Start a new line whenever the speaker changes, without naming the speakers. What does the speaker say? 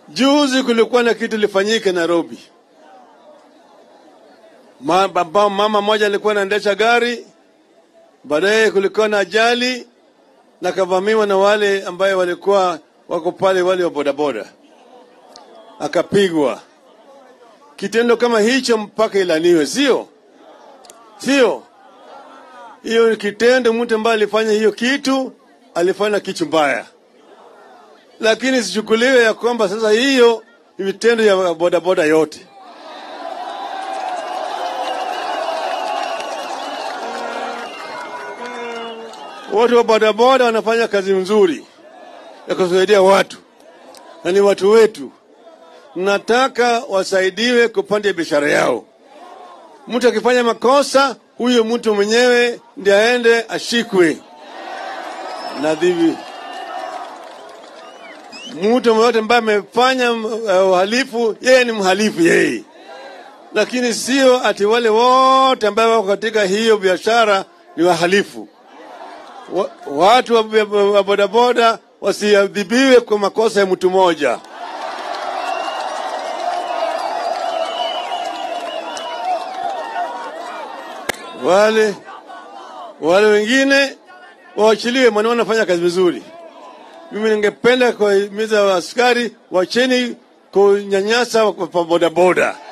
Juzi kulikuwa na kitu lifanyike Nairobi. Ma, baba, mama mmoja alikuwa anaendesha gari, baadaye kulikuwa na ajali na kavamiwa na wale ambaye walikuwa wako pale, wale wa bodaboda, akapigwa. Kitendo kama hicho mpaka ilaniwe, sio sio? Hiyo ni kitendo, mtu ambaye alifanya hiyo kitu alifanya kitu mbaya, lakini sichukuliwe ya kwamba sasa hiyo ni vitendo ya bodaboda yote. Watu wa bodaboda wanafanya kazi nzuri ya kusaidia watu na ni watu wetu, nataka wasaidiwe kupanda biashara yao. Mtu akifanya makosa, huyo mtu mwenyewe ndiye aende ashikwe na dhivi. Mtu yoyote ambaye amefanya uh, uhalifu, yeye ni mhalifu yeye, lakini sio ati wale wote ambao wako katika hiyo biashara ni wahalifu. Wa, watu wa, wa, wa bodaboda wasiadhibiwe kwa makosa ya mtu mmoja. Wale wale wengine waachiliwe, maana wanafanya kazi vizuri. Mimi ningependa kuwahimiza askari wacheni kunyanyasa kwa bodaboda.